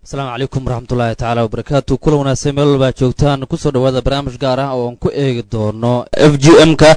asalaamu calaykum waraxmatullaahi tacaala wabarakaatu kula wanaagsan meel walbaa joogtaan kusoo dhawaada barnaamij gaar ah oo aan ku eegi doono f g m ka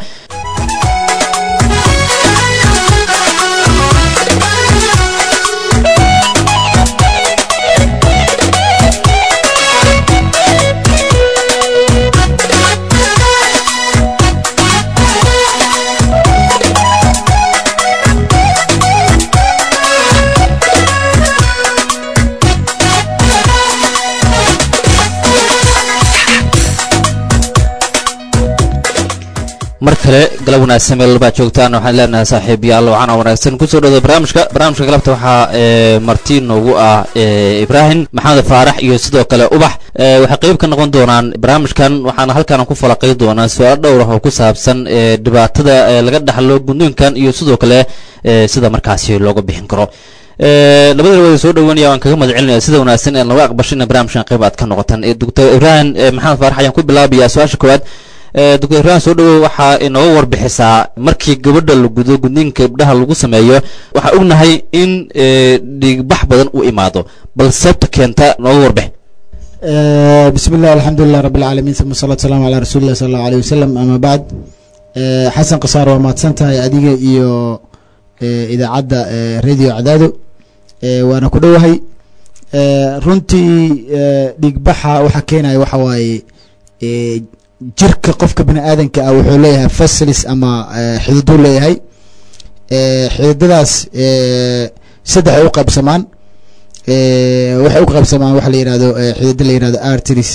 mar kale galab wanaagsan meel walbaa joogtaan waxaan leenahay saaxiibayaal waxaana wanaagsan kusoo dhawada barnaamijka barnaamijka galabta waxaa marti noogu ah ibraahim maxamed faarax iyo sidoo kale ubax waxay qeyb ka noqon doonaan barnaamijkan waxaana halkaan ku falaqay doonaa su-aalo dhowr ah oo ku saabsan dhibaatada laga dhaxlo gudniinkan iyo sidoo kale sida markaasi looga bixin karo labada wada soo dhawanaya waan kaga mahad celinaya sida wanaagsan ee naga aqbashay ina barnaamijkan qayb aad ka noqotaan doctor ibraahim maxamed faarax ayaan ku bilaabayaa su-aasha koowaad doctor ibraahim soo dhawow waxaa inooga warbixisaa markii gabadha la gudo gudniinka gabdhaha lagu sameeyo waxaa ognahay in dhiigbax badan u imaado bal sababta keenta nooga warbix bismi illah alxamdulilah rabi alcaalamiin uma salatu salamu calaa rasuuli illah sal allahu aleyh wasalam ama bacd xasan kasaar waa mahadsan tahay adiga iyo idaacadda radio cadaado waana ku dhowahay runtii dhiigbaxa waxaa keenaya waxa waaye jirka qofka bini aadanka ah wuxuu leeyahay facilis ama xididuu leeyahay xididadaas saddex ay u qaybsamaan waxay u qaybsamaan waxa la yihahdo xidida la yihahdo arteries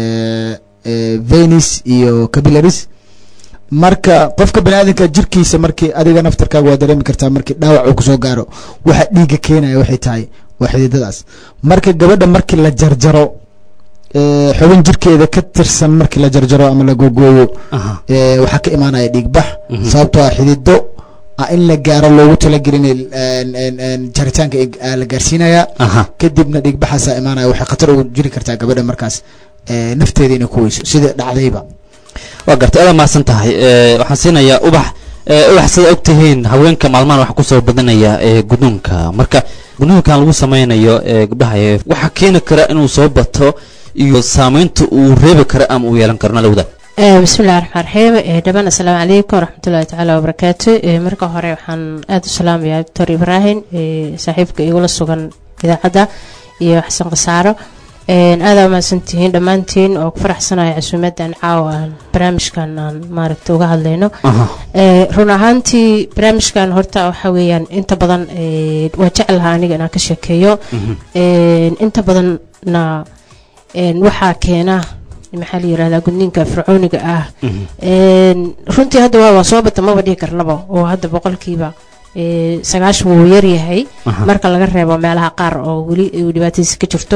venis iyo capillaries marka qofka bini aadanka jirkiisa markii adiga naftarkaaga waa dareemi kartaa markii dhaawac uu kusoo gaaro waxa dhiiga keenaya waxay tahay waa xididadaas marka gabadha markii la jarjaro xubin jirkeeda ka tirsan markii la jarjaro ama la googooyo waxaa ka imaanaya dhiigbax sababtoo ah xidido in la gaaro loogu talagelin jaritaanka la gaarsiinaya kadibna dhiigbaxaasaa imaanaya waxay khatar ugu jiri kartaa gabadha markaas nafteeda inay ku weyso sida dhacdayba waa gartay adaa mahadsan tahay waxaan siinayaa ubax ubax sida og tihiin haweenka maalmahan waxaa kusoo badanaya gudnuunka marka gudnuunkan lagu sameynayo gabdhaha waxaa keeni kara inuu soo bato iyo saamaynta uu reebi karo ama uu yeelan karo nalawda bismillahi raxmaan raxiim dhamaan assalaamu calaykum waraxmatullahi tacaala wabarakaatu marka hore waxaan aada u salaamayaa doctor ibraahim saaxiibka igula sugan idaacadda iyo xasan khasaaro aada umahadsantihiin dhammaantiin oo ku faraxsanaya casuumadan caawa aan barnaamijkan aan maaragta uga hadlayno run ahaantii barnaamijkan horta waxaa weeyaan inta badan waa jeclaha aniga inaan ka sheekeeyo inta badanna waxaa keena maxaa la yirahdaa gudniinka fircooniga ah runtii hadda waa soo bata maba dhihi karnaba oo hadda boqolkiiba sagaashan wuu yaryahay marka laga reebo meelaha qaar oo weli dhibaatadiisa ka jirto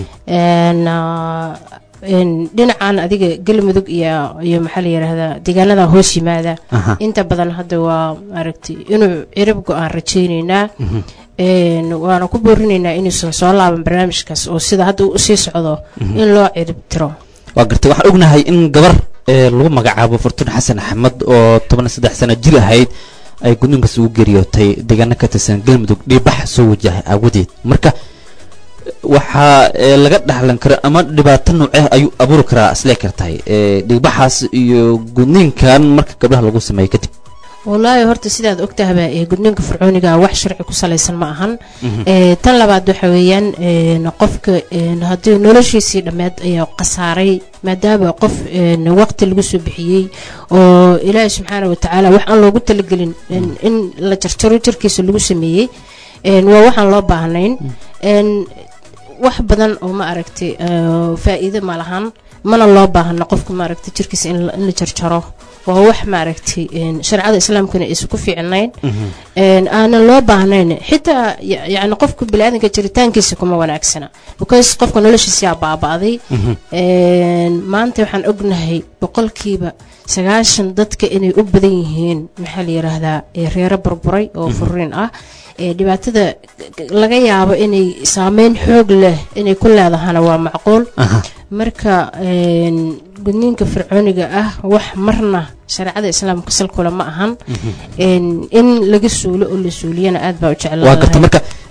dhinacan adiga galmudug iyo iyo maxaa la yirahdaa deegaanada hoos yimaada inta badan hadda waa maaragtay inuu cirib go-aan rajayneynaa waana ku boorinaynaa inuusan soo laaban barnaamijkaas oo sida hadda usii socdo in loo cirib tiro waa gartay waxaan ognahay in gabar lagu magacaabo fortun xasan axmed oo toban saddex sano jir ahayd ay gudniinkaas ugu geeriyootay deegaano ka tirsan galmudug dhiibax soo wajahay aawadeed marka waxaa laga dhaxlan kara ama dhibaato nooceh ayuu abuuri karaa islee kartahay dhiigbaxaas iyo gudniinkan marka gabdhaha lagu sameeyo kadib wallaahi horta sidaad ogtahaba gudniinka fircooniga wax sharci ku salaysan ma ahan tan labaad waxa weeyaan qofka haddii noloshiisii dhammeed ayaa khasaaray maadaama qof waqti lagu soo bixiyey oo ilaahi subxaana watacaala wax aan loogu talagelin in la jarjaro jirkiisa lagu sameeyey waa waxaan loo baahnayn wax badan oo ma aragtay faa-iido ma lahan mana loo baahna qofka maaragtay jirkiisa in la jarjaro waa wax maaragtay shareecada islaamkuna aysan ku fiicnayn aanan loo baahnayn xitaa yani qofka biniaadanka jiritaankiisa kuma wanaagsana because qofka noloshiisaa baaba-day maanta waxaan ognahay boqolkiiba sagaashan dadka inay u badan yihiin maxaa la yiraahdaa reero burburay oo furiin ah dhibaatada laga yaabo inay saameyn xoog leh inay ku leedahana waa macquul marka gudniinka fircooniga ah wax marna shareecada islaamka salkule ma ahan in laga suulo oo la suuliyana aad baa u waa garta jeclaa marka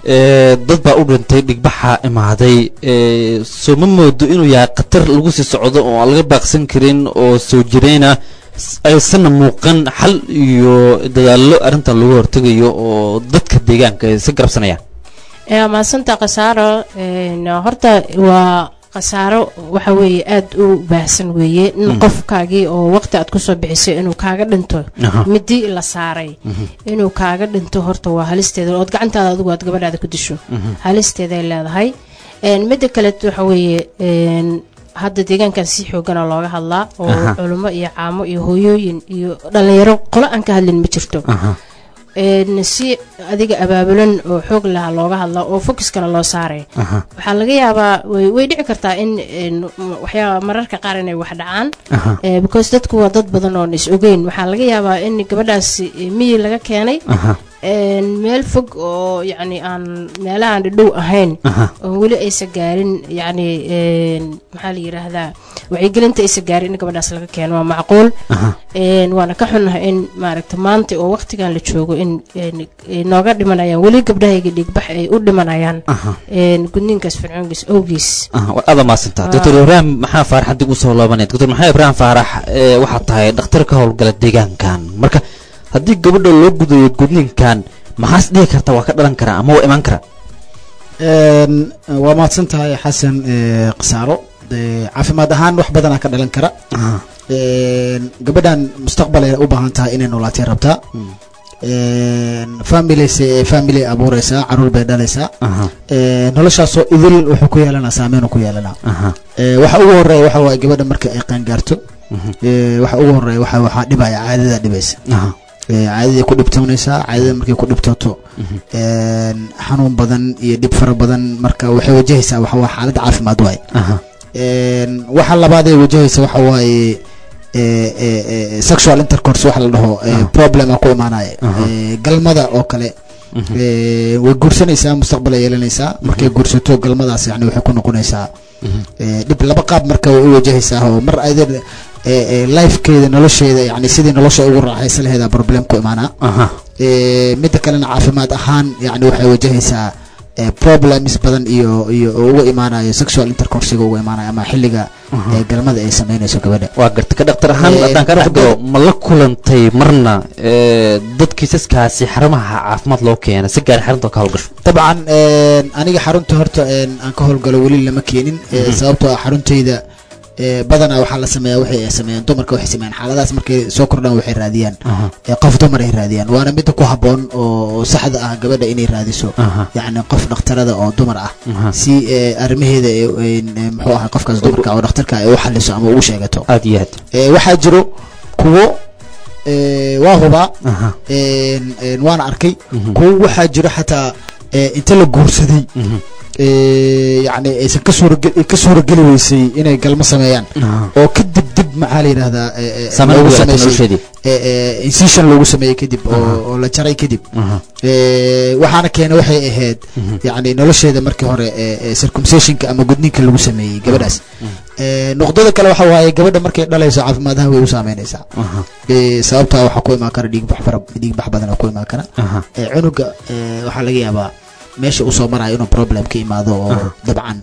ee, dad baa u dhintay dhigbaxa imaaday ee, soo ma moodo inuu yahay khatar lagu sii socdo oo aan laga baaqsan karin oo soo jireyna s- aysanna muuqan xal iyo dadaallo arrintan lagu hortegayo oo dadka deegaanka ay si garabsanayaan ee maasanta khasaaro een, horta waa khasaaro waxa weeye aada u baahsan weeye in qofkaagii oo waqti aad kusoo bixisay inuu kaaga dhinto Aha. midi la saaray inuu kaaga dhinto horta waa halisteeda ood gacantaada adigu aad gabadhaada ku disho halisteeday leedahay Een, midda kale waxa weeye een, hadda deegaankan si xoogana looga hadlaa oo Aha. culummo iyo caamo iyo hooyooyin iyo dhalinyaro qolo aan ka hadlin ma jirto Aha. een, si adiga abaabulan oo xoog laha looga hadla oo focuskana loo saaray Aha. waxaa laga yaabaa way way dhici kartaa in een, m- waxyaaba mararka qaar inay wax dhacaan Aha. Eh, because dadku waa dad badan oon is ogeyn waxaa laga yaabaa in gabadhaasi eh, miyi laga keenay Aha. een, meel fog oo yacni aan meelahaan dhidhow ahayn Aha. oo weli aysa gaarin yacni een, maxaa la yidhaahdaa wacyigelinta aysa gaarin in gabadhaas laga keeno waa macquul Aha. een, waana ka xunnahay in maaragta maanta oo waqtigan la joogo in een, ay nooga dhimanayaan weli gabdhahayga dhiigbax ay u dhimanayaan Aha. een, gudniinkaas fircoongiis awgiis Aha, waa aada maasantaa doctor ibraahim maxaa faarax haddii ugu soo loobanaya doctor maxaa ibraahim faarax ee, waxaa tahay dhakhtar ka howlgala deegaankan marka haddii gabadha loo gudayo gudniinkan maxaas dhihi karta waa ka dhalan karaa ama waa imaan karaa Een, waa mahadsan tahay xasan ee, khasaaro Ee, caafimaad ahaan wax badanaa ka dhalan kara Aha. Een, gabadhan mustaqbal ay u baahan tahay inay noolaatay rabtaa Een, family se- family abuureysaa caruur bay dhalaysaa Aha. Ee, noloshaasoo idil wuxuu ku yeelanaa saameyn uu ku yeelanaa Aha. Ee, waxa ugu horeeya waxa waaye gabadha marka ay qaangaarto Mhm. Ee, waxa ugu horeeya waxa waxaa dhibaya caadada dhibaysa Aha. Ee, caadadii ku dhibtoonaysaa caadada markay ku dhibtooto een, xanuun badan iyo dhib fara badan marka waxay wajahaysaa waxa waa xaalad caafimaad waaye Aha. Een, waxa labaad ee wajahaysa waxa waaye ee, ee, ee, sexual intercourse waxa la dhaho ee, problema ku imaanaya Aha. Ee, galmada oo kale Mhm. ee, way guursanaysaa mustaqbal ay yeelanaysaa markay guursato galmadaas yani waxay ku noqonaysaa Mhm. ee, dhib laba qaab marka way u wajahaysaa oo mar ayada ee, ee, lifekeeda nolosheeda yani sidii nolosha ugu raaxaysan laheeda problem ku imaanaa Aha. Ee, midda kalena caafimaad ahaan yani waxay wajahaysaa ee, problems badan iyo iyo oo uga imaanayo sexual intercoursiga uga imaanayo ama xilliga ee, galmada ay sameynayso gabadha waa garta ka dhaktar ahaan Ee, haddaan ka dhex dhaktar- galo ma la kulantay marna ee, dad kiisaskaasi xarumaha caafimaad loo keena si gaar xarunta ka howlgasho dabcan een, aniga xarunta horta een, aan ka howlgalo weli lama keenin ee, sababtoo ah xaruntayda ee, badanaa waxaa la sameeyaa waxay sameeyaan dumarka waxay sameeyaan xaaladaas markay soo kordhaan waxay raadiyaan Aha. ee, qof dumar ay raadiyaan waana midda ku habboon oo oo saxda ah gabadha inay raadiso Aha. yacni qof dhakhtarada oo dumar ah Aha. si ee, arrimaheeda ee, een, ee, muxuu ahay qofkaas dumarka oo dhakhtarka ay u xaliso ama ugu sheegato aad iyo aad Ee, waxaa jiro kuwo ee, waa hubaa Aha. een, een, waana arkay Mhm. kuwo waxaa jiro xataa ee, inta la guursaday Mhm. ee, yacni aysan ka suurage- ka suurageli weysay inay galmo sameeyaan Aha. oo kadib dib maxaa la yidhahdaa ee, ee, Saameyn loogu ugu yeelatay sameysay- nolosheedii. ee, ee, incision loogu sameeyey kadib oo oo la jaray kadib Aha. Ee, waxaana keena waxay ahayd yacni nolosheeda markii hore ee, ee, circumcisionka ama gudniinka lagu sameeyey gabadhaas Ee, nuqdada kale waxa waaye gabadha markay dhalayso caafimaadaha way u saameynaysaa Aha. Ee, sababtaa waxaa ku imaan kara dhiigbax fara dhiigbax badan oo ku imaan kara Aha. ee, cunuga ee, waxaa laga yaabaa meesha uu soo marayo inuu problem ka imaado oo dabcan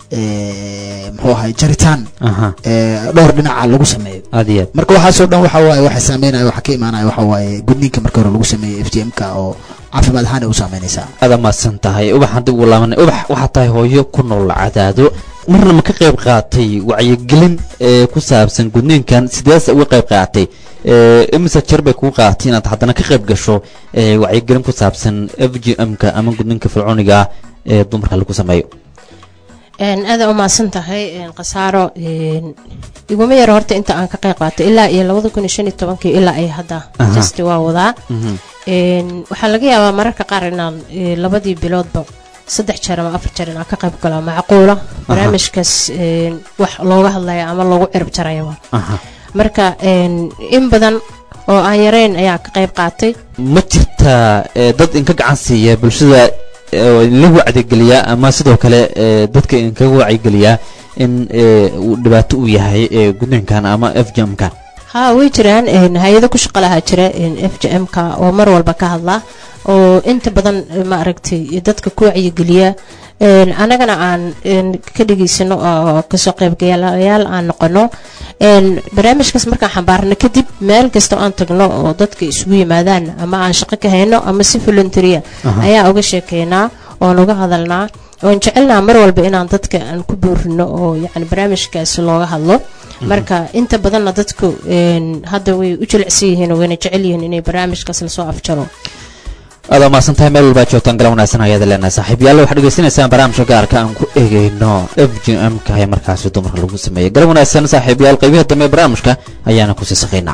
ee, muxuu ahay jaritaan Aha. ee, dhowr dhinaca lagu sameeyo aad iyo aad marka waxaasoo dhan waxa waaye waxa saameynaya waxa ka imaanaya waxa waaye gudniinka marka hore lagu sameeyey f g m ka oo caafimaad ahaan ay u saameynaysaa aad amaadsan tahay ubax haddii ugu laabanay ubax waxaa tahay hooyo ku nool cadaado marna ma ka qayb qaatay wacyigelin ee ku saabsan gudniinkan sideesa uga qayb qaatay ee imise jeer bay kugu qaadatay inaad haddana ka qayb gasho ee wacyigelin ku saabsan f g m ka ama gudniinka fircooniga ah ee dumarka lagu sameeyo een aada u mahadsan tahay een khasaaro een iguma yaro horta inta aan ka qayb qaatay ilaa iyo labada kun iyo shan iyo tobankii ilaa ay hadda Aha. just waa wadaa Mhm. een waxaa laga yaabaa mararka qaar inaan ee, labadii biloodba saddex jeer ama afar jeer inaan ka qayb galo macquula barnaamijkaas een wax looga hadlaya ama loogu cirib jarayaba Aha. marka een in badan oo aan yareyn ayaa ka qayb qaatay ma jirtaa ee, dad inka gacan siiya bulshada ee, la wacdigeliyaa ama sidoo kale ee, dadka inkaga wacyigeliyaa in ee, uu dhibaato u yahay ee, gudniinkan ama f g m kan haa way jiraan een hay-ado ku shaqo lahaa jira een f j m ka oo mar walba ka hadla oo inta badan eh, ma aragtay dadka ku wacyigeliya een, annagana aan een, ka dhegaysano oo kasoo qaybgalayaal aan noqono een, barnaamijkaas markaan xambaarno kadib meel kasta oo aan tagno oo dadka isugu yimaadaan ama aan shaqo ka hayno ama si volunteeria ayaa uga sheekeynaa oon uga hadalnaa oon jecelnaa mar walba inaan dadka aan ku boorino oo yani barnaamijkaas looga hadlo marka inta badanna dadku een, hadda way u jilicsan yihiin oo wayna jecel yihiin inay barnaamijkaas lasoo afjaro aad umaasan tahay meel walbaa joogtaan gala wanaagsan ayaad leenahay saaxiibayaal waxaad dhegeysanaysaan barnaamijka gaarka aan ku eegeyno f g m ka ee markaasi dumarka lagu sameeyey gala wanaagsan saaxiibayaal qaybaha dambe ee barnaamijka ayaana kusii saqaynaa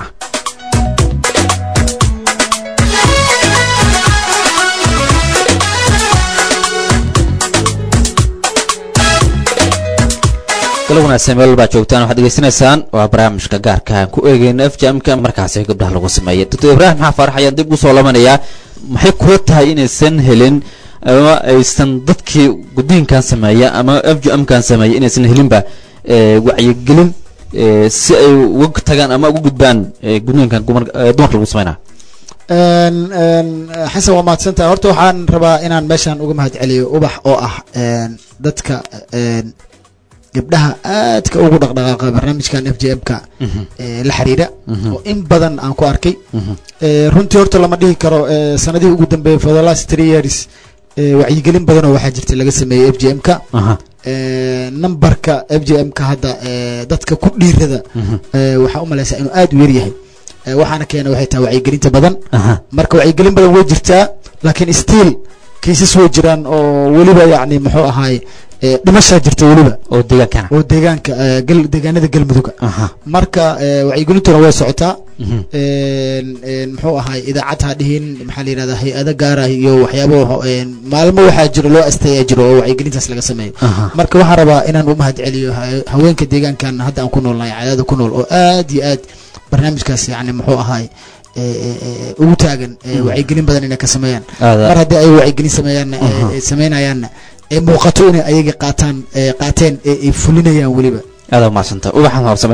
gala wanaagsan meel walbaa joogtaan waxaad dhegeysanaysaan waa barnaamijka gaarka aan ku eegeyno f j m ka markaasi gabdhaha lagu sameeyey doctor ibraahim maxaa faarax ayaan dib usoo labanayaa maxay kula tahay inaysan helin ama aysan dadkii guddiinkan sameeya ama f j m kan sameeya inaysan helinba eh, wacyigelin eh, si ay uga tagaan ama uga gudbaan eh, guddiinkan gumar- eh, dumarka lagu sameynaa Een, een, xasan waa mahadsantahay horta waxaan rabaa inaan meeshan uga mahad celiyo ubax oo ah een, dadka een, gabdhaha aadka ugu dhaqdhaqaaqa barnaamijkan f j m ka ee, la xiriira oo in badan aan ku arkay Ee, runtii horta lama dhihi karo ee, sanadihii ugu dambeeyay for the last three years ee, wacyigelin badan oo waxaa jirta laga sameeyey f j m ka aha Ee, numberka f j m ka hadda ee, dadka ku dhiirada ee, waxaa u malaysaa inuu aad u yar yahay Ee, waxaana keena waxay tahay wacyigelinta badan aha marka wacyigelin badan way jirtaa laakiin still kiisas way jiraan oo weliba yacni muxuu ahaay ee, dhimashaa jirta weliba oo deegaankana oo deegaanka ee, gal- deegaanada galmudug aha marka ee, wacyigelintuna way socotaa mhm. een een muxuu ahaay idaacad ha dhihin maxaa la yidhahdaa hay-ado gaar ah iyo waxyaabo waxa- een maalmo waxaa jiro loo asteeyaa jiro oo wacyigelintaas laga sameeyo aha marka waxaan rabaa inaan u mahad celiyo ha- haweenka deegaankan hadda aan ku noolnahay cadaada ku nool oo aad iyo aad barnaamijkaas yacni muxuu ahaay ee, ee, ee, ugu taagan ee, wacyigelin badan inay ka sameeyaan mar aada haddii ay wacyigelin sameeyaanna ee, Aha. ee, sameynayaanna ee muuqato inay ayaga qaataan ee, qaateen ee ay fulinayaan weliba aada umahadsanta ubaxan horsame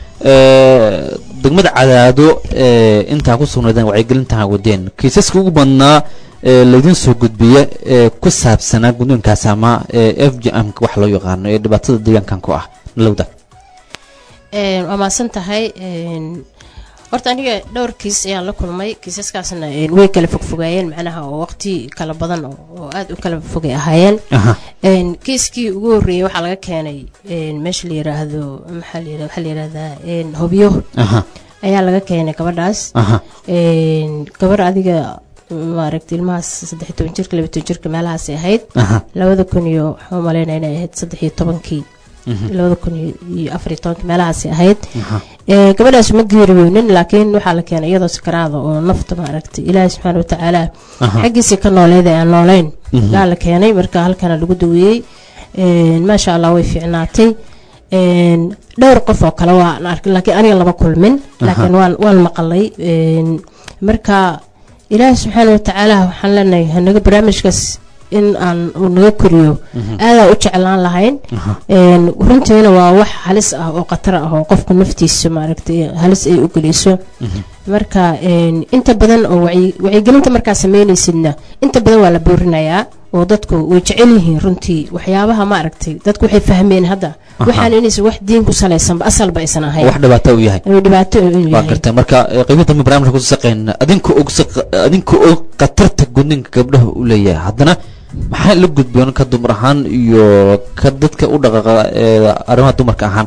degmada cadaado ee intaa ku sugnaydeen wacyigelintan wadeen kiisaska ugu badnaa ee laydin soo gudbiya ee ku saabsanaa guddoonkaas ama ee f j m wax loo yaqaano ee dhibaatada deegaankan ku ah nalowda Een, waa mahadsan tahay een, horta aniga dhowr kiis ayaan la kulmay kiisaskaasna een, way kala fogfogaayeen macnaha oo waqti kala badan oo oo aad u kala fogay ahaayeen aha Een, kiiskii ugu horreeyey waxaa laga keenay een, meesha la yiraahdo maxaa la yirahdaa waxaa la yirahdaa een, hobyo aha ayaa laga keenay gabadhaas aha Een, gabar adiga maaragtay ilmahaas saddex iyo toban jirka laba iyo toban jirka meelahaasay ahayd aha labada kun iyo waxaan u malaynaya inay ahayd saddex iyo tobankii labada kun iyo- iyo afar iyo tobankii meelahaasay ahayd aha Ee, gabadhaas ma geeriyoonin laakiin waxaa la keenay iyadoo sakaraada oo nafta maaragtay ilaahi subxaana watacaala Aha. xaggiisii ka nooleed ee aan noolayn Mhm. yaa la keenay marka halkana lagu daweeyey Een, maasha allah way fiicnaatay Een, dhowr qof oo kale waan arkay laakiin aniga lama kulmin laakiin waan waan maqalay Een, marka ilaahi subxaana watacaala waxaan leenahay hanaga barnaamijkaas in aan uu naga koriyo aadaa u jeclaan lahayn aha Een, runtiina waa wax halis ah oo khatar ah oo qofka naftiisa maaragtay halis ay u geliso marka een, inta badan oo wacyi- wacyigelinta markaa sameynaysidna inta badan waa la boorinayaa oo dadku way jecel yihiin runtii waxyaabaha maaragtay dadku waxay fahmeen hadda waxaan inaysan wax diin ku salaysanba asalba aysan ahayn wax dhibaato u yahay oo dhibaato u waa yahay gartay marka ee, qeybo dambe barnaamijka kusoo saqeyna adinka og saq- adinka og khatarta gudninka gabdhaha u leeyahay haddana maxaa la gudboon ka dumar ahaan iyo ka dadka u dhaqaaqa ee arrimaha dumarka ahaan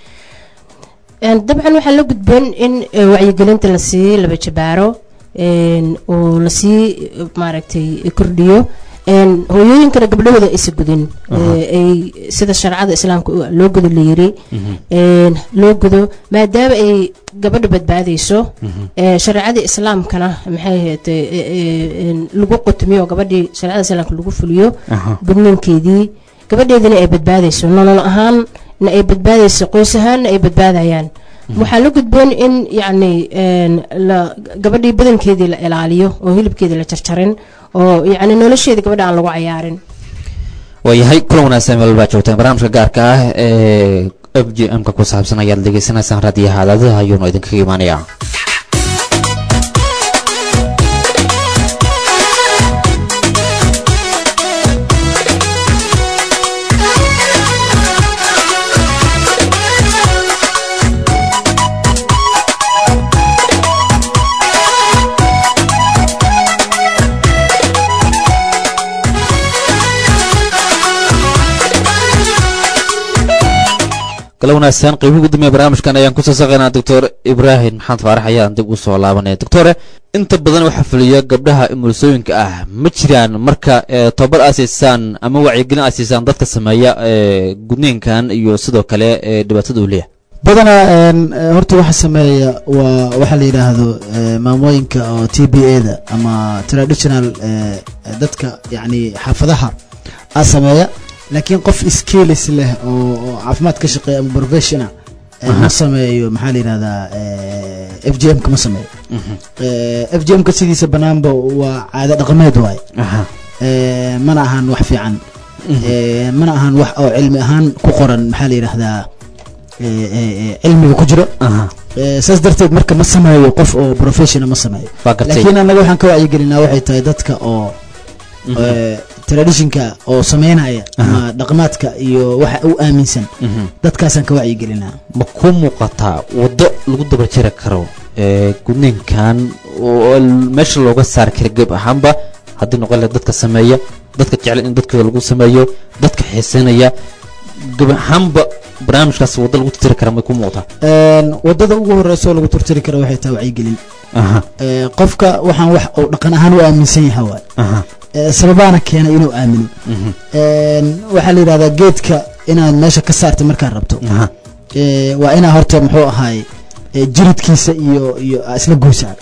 Een, dabcan waxaa la gudboon in eh, wacyigelinta lasii laba jabaaro een, oo lasii eh, maaragtay kordhiyo een, hooyooyinkana gabdhahooda aysa gudin Eh, ay sida sharcada islaamka u- loo gudo la yiri een, loo gudo maadaama ay gabadha badbaadayso eh, shareecada islaamkana maxay ahayd eh, eh, eh, een, lagu qutmiyo gabadhii shareecada islaamka lagu fuliyo Aha. gudniinkeedii gabadheedina ay badbaadayso nolol ahaan na ay badbaadayso qoys ahaanna ay badbaadayaan waxaa la gudboon in yacni een, la gabadhii badankeedii la ilaaliyo oo hilibkeedii la jarjarin oo yacni nolosheeda gabadha aan lagu cayaarin waayahay kulan wanaagsan meel baa joogtaan barnaamijka gaarka ah ee f j m ka ku saabsan ayaad dhegeysanaysaan raadiyaha adaadaha ayuunu idinkaga imaanayaa kala wanaagsan qeybii ugu dambeya barnaamijkan ayaan kusoo saqaynaa doctor ibraahim maxamed faarax ayaan dib u soo laabanaya doctore inta badan waxaa fuliya gabdhaha umulisooyinka ah ma jiraan marka tobabar aad siisaan ama wacyigelin aad siisaan dadka sameeya gudniinkan iyo sidoo kale dhibaatada uu leeyahay badanaa horta waxa sameeya waa waxaa la yidhaahdo maamooyinka oo t b a da ama traditional dadka yacni xaafadaha a sameeya laakiin qof skills leh oo caafimaad ka shaqeeya ama professional ma sameeyo maxaa la yidhahdaa f j m ka ma sameeyo f j m ka sidiisa banaanba waa caado dhaqameed waaye mana ahan wax fiican mana ahan wax oo cilmi ahaan ku qoran maxaa la yidhahdaa cilmiga ku jiro saas darteed marka ma sameeyo qof oo professional ma sameeyo laakiin annaga waxaan ka wacyigelinaa waxay tahay dadka oo traditionka oo sameynaya ama dhaqmaadka iyo waxa u aaminsan dadkaasaan ka wacyigelinaa ma ku muuqataa waddo lagu daba jiri karo gudniinkan oo meesha looga saari kara geb ahaanba haddii noqon laha dadka sameeya dadka jecel in dadkooda lagu sameeyo dadka xiiseynaya geb ahaanba barnaamijkaas waddo lagu tirtiri kara may ku muuqataa waddada ugu horeysa oo lagu tirtiri kara waxay tahay wacyigelin qofka waxaan wax uu dhaqan ahaan u aaminsan yahay waay sababaana keena inuu aamino waxaa la yidhahdaa geedka inaad meesha ka saarta markaad rabto waa inaa horta muxuu ahaay jiridkiisa iyo iyo isla goysaa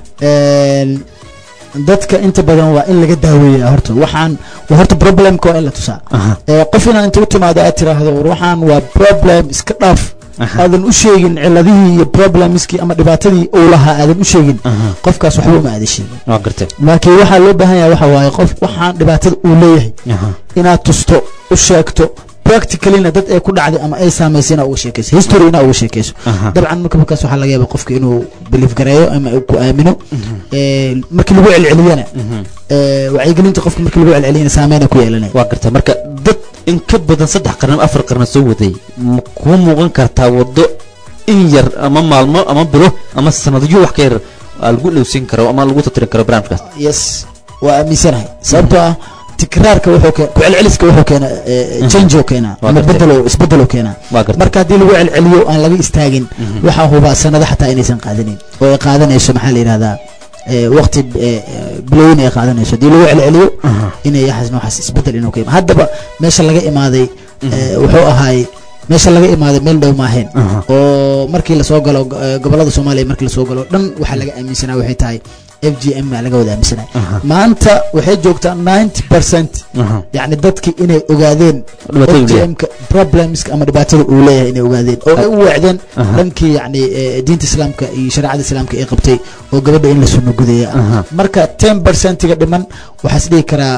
dadka inta badan waa in laga daaweeya horta waxaan waa horta problemka waa in la tusaa qof inaa inta u timaado aad tiraahdo war waxaan waa problem iska dhaaf aadan u sheegin ciladihii iyo problemskii ama dhibaatadii uu lahaa aadan u sheegin qofkaas waxba uma aadan sheegin laakiin waxaa loo baahan yahay waxa waaye qof waxaan dhibaatada uu leeyahay inaad tusto u sheegto practicallyna dad ay ku dhacday ama ay saamaysay inaa uga sheekayso history inaa uga sheekayso dabcan marka markaas waxaa laga yaaba qofka inuu belief gareeyo ama ku aamino markii lagu celceliyana wacyigelinta qofka markii lagu celceliyana saameyna ku yeelanaya waa garta marka dad in ka badan saddex qarnimo afar qarno soo waday ma kuu muuqan kartaa waddo in yar ama maalmo ama bilo ama sanadyo wax ka yar lagu dhowsin karo ama lagu tatirin karo barnaamijkaas yes waa aaminsanahay sababtoo ah tikraarka wuxuu keen ku celceliska wuxuu keena change oo keena ama bedelo isbedelo keena marka haddii lagu celceliyo aan laga istaagin waxaa hubaa sanado xataa inaysan qaadanin oo ay qaadanayso maxaa la yidhahdaa waqti bilooyin ay qaadanayso haddii lagu celceliyo inay yaxas nooxaas isbedel inuu ka haddaba meesha laga imaaday wuxuu ahaay meesha laga imaaday meel dhow maahayn oo markii lasoo galo gobolada soomaaliya markii lasoo galo dhan waxaa laga aaminsanaa waxay tahay f g m baa laga wada aaminsanaya maanta waxay joogtaa ninety percent yacni dadki inay ogaadeen f g m ka problemska ama dhibaatada uu leeyahay inay ogaadeen oo ay u weecdeen dhankii yacni diinta islaamka iyo shareecada islaamka ay qabtay oo gabadha in la suno gudeeya marka ten percentiga dhiman waxaa is dhihi karaa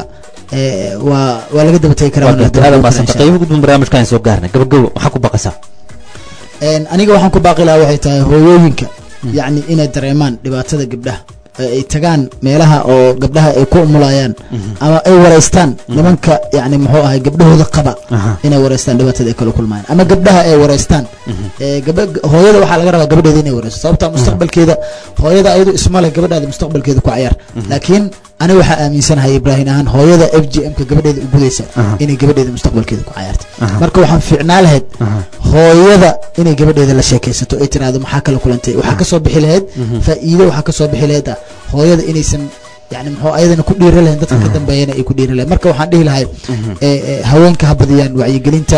waa waa laga daba tegi karaa gudban barnaamijkan soo gaarnay gabagabo waxaa ku baqaysaa aniga waxaan ku baaqi lahaa waxay tahay hooyooyinka yacni inay dareemaan dhibaatada gabdhaha ay tagaan meelaha oo gabdhaha ay ku umulayaan ama ay wareystaan nimanka yani muxuu ahay gabdhahooda qaba inay wareystaan dhibaatada ay kala kulmayaan ama gabdhaha ay wareystaan gaba hooyada waxaa laga rabaa gabadheeda inay wareysto sababta mustaqbalkeeda hooyada ayadu isma leh gabadhaada mustaqbalkeeda ku cayaar laakiin ani waxaa aaminsanahay ibraahim ahaan hooyada f g m ka gabadheeda u gudaysa inay gabadheeda mustaqbalkeeda ku cayaarta marka waxaan fiicnaa lahayd hooyada inay gabadheeda la sheekaysato ay tiraahdo maxaa kala kulantay waxaa kasoo bixi lahayd faa'iido waxaa kasoo bixi lahayd ah hooyada inaysan yani muxuu ayadana ku dhiira lahayn dadka ka dambeeyana ay ku dhiira lahayn marka waxaan dhihi lahay haweenka ha badiyaan wacyigelinta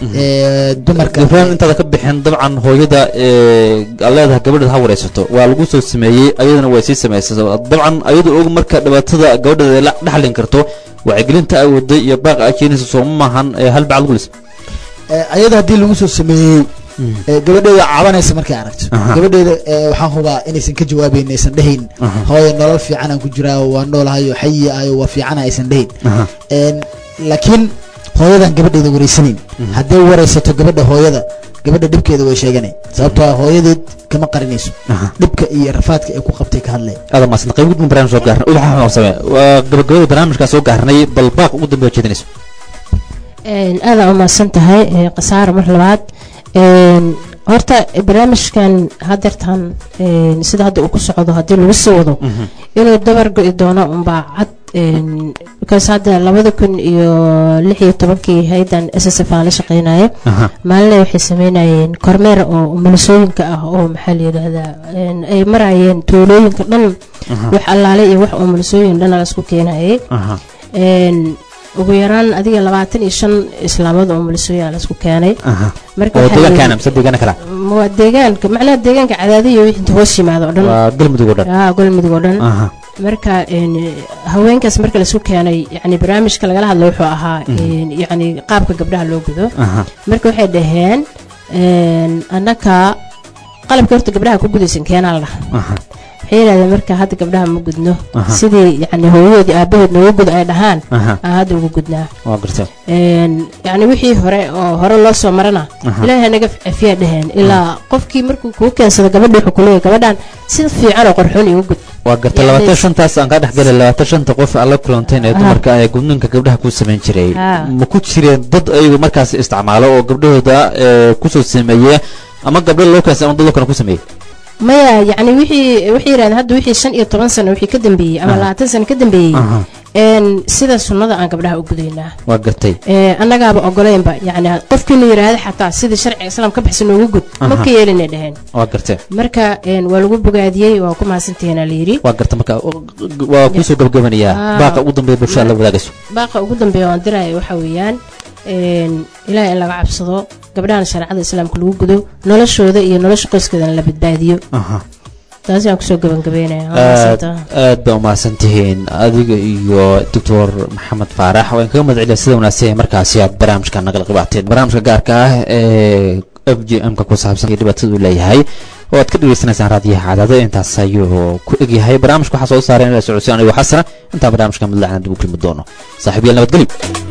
dumarka ibraahim intaada ka bixin dabcan hooyada leedahay gabadheeda ha wareysato waa lagu soo sameeyey ayadana way sii samaysa dabcan ayadu og marka dhibaatada gabadheeda la dhaxlin karto wacyigelinta ay waday iyo baaq ay keenaysa sooma maahan hal bacal gulis ayada haddii lagu soo sameeyey gabadheeda cabanaysa markay aragto gabadheeda waxaan hubaa inaysan ka jawaabeyn aysan dhehayn hooyo nolol fiican aan ku jiraa waa noolahayo xayi ayo waa fiicana aysan dhehayn laakiin hooyadan gabadheeda wareysanayn hadday wareysato gabadha hooyada gabadha dhibkeeda way sheeganay sababtoo ah hooyadeed kama qarinayso dhibka iyo rafaadka ay ku qabtay ka hadlay aada maasan qayb gudban barnaamij soo gaarnay ubaxa xamaam same waa gabagabada barnaamijkaa soo gaarnay bal baaq ugu dambeeya jeedinayso aada umahadsan tahay khasaaro mar labaad horta barnaamijkan hadeertan een, sida hadda uu ku socdo haddii lagu sii wado inuu dabar go-i doono unbaa cad een, because hadda labada kun iyo lix iyo tobankii haydan s s f aan la shaqeynaya aha maalinle waxay sameynayeen kormeer oo umulisooyinka ah oo maxaa la yidhaahdaa een, ay marayeen tuulooyinka dhan wax allaale iyo wax umulisooyin dhan laisku keenayay aha een, ugu yaraan adiga labaatan iyo shan islaamood oo umulisooyin laisku keenay aha marka oo waxaa la deegaankaana yidhi- mise deegaana kala waa deegaanka macnaha deegaanka cadaadiyo wixii inta hoos yimaado oo dhan waa galmudug oo dhan aa galmudug oo dhan aha marka een, haweenkaas marka laisku keenay yani barnaamijka lagala hadlo wuxuu ahaa een, yani qaabka gabdhaha loo gudo aha marka waxay dhaheen een, annaka qalabka horta gabdhaha ku gudaysan keenaa la dhaha aha waxay yidhahdeen marka hadda gabdhaha ma gudno Aha. sidii yani hooyadood iyo aabahood noogu gud ay dhahaan aha aan hadda ugu gudnaa waa gartay een, yani wixii hore oo hore loo soo marana Aha. ilaahay naga cafiyaa dhaheen ilaa qofkii markuu kuu keensado gabadha wuxuu kuleeyahay gabadhan sida fiican oo qorxoon igu gud waa gartay Yacni- labaatan shantaas aan kaa dhexgalay labaatan shanta qof aan la kulantayn ee Aha. dumarka ee gudninka gabdhaha ku samayn jiray Ah. ma ku jireen dad ayagu markaas isticmaalo oo gabdhahooda ee, kusoo sameeye ama gabdho loo keensa ama dad loo kale ku sameeyey maya yani wixii waxay yidhahdeen hadda wixii shan iyo toban sano wixii ka dambeeyey ama Aha. labaatan sano ka dambeeyey Aha. een sida sunnada aan gabdhaha u gudaynaa waa gartay ee annagaaba ogoleynba yani qofkiina yidhaahda xataa sidii sharciga islaam ka baxsan noogu gud ma Aha. ka yeelinay dhaheen waa gartay marka een waa lagu bogaadiyey waa ku mahadsantihiina la yidhi waa gartay marka waa kuusoo gabagabanayaa Ah. baaqa ugu dambeeya bulshada la wadaagayso baaqa ugu dambeeya waan diraya waxaa weeyaan een ilaahay in laga cabsado gabdhahan shareecada islaamka lagu gudo noloshooda iyo nolosha qoyskeedana la badbaadiyo aha taasi aan kusoo gabagabeynaya waa aad mahadsantahay. aad baa umahadsan tihiin adiga iyo doctor maxamed faarax waan kaga mahad celiya sida wanaagsan ee markaasi aad barnaamijka nagala qibaateen barnaamijka gaarka ah ee f g m ka ku saabsan iyo dhibaatada uu leeyahay oo aad ka dhageysanaysaan raadiyaha cadaado intaas ayuu ku egyahay barnaamijka waxaa soo saareen ila socodsiin anigoo xasana intaa barnaamijka midlacna dib u kulmi doono saaxiibayaal nabadgelyo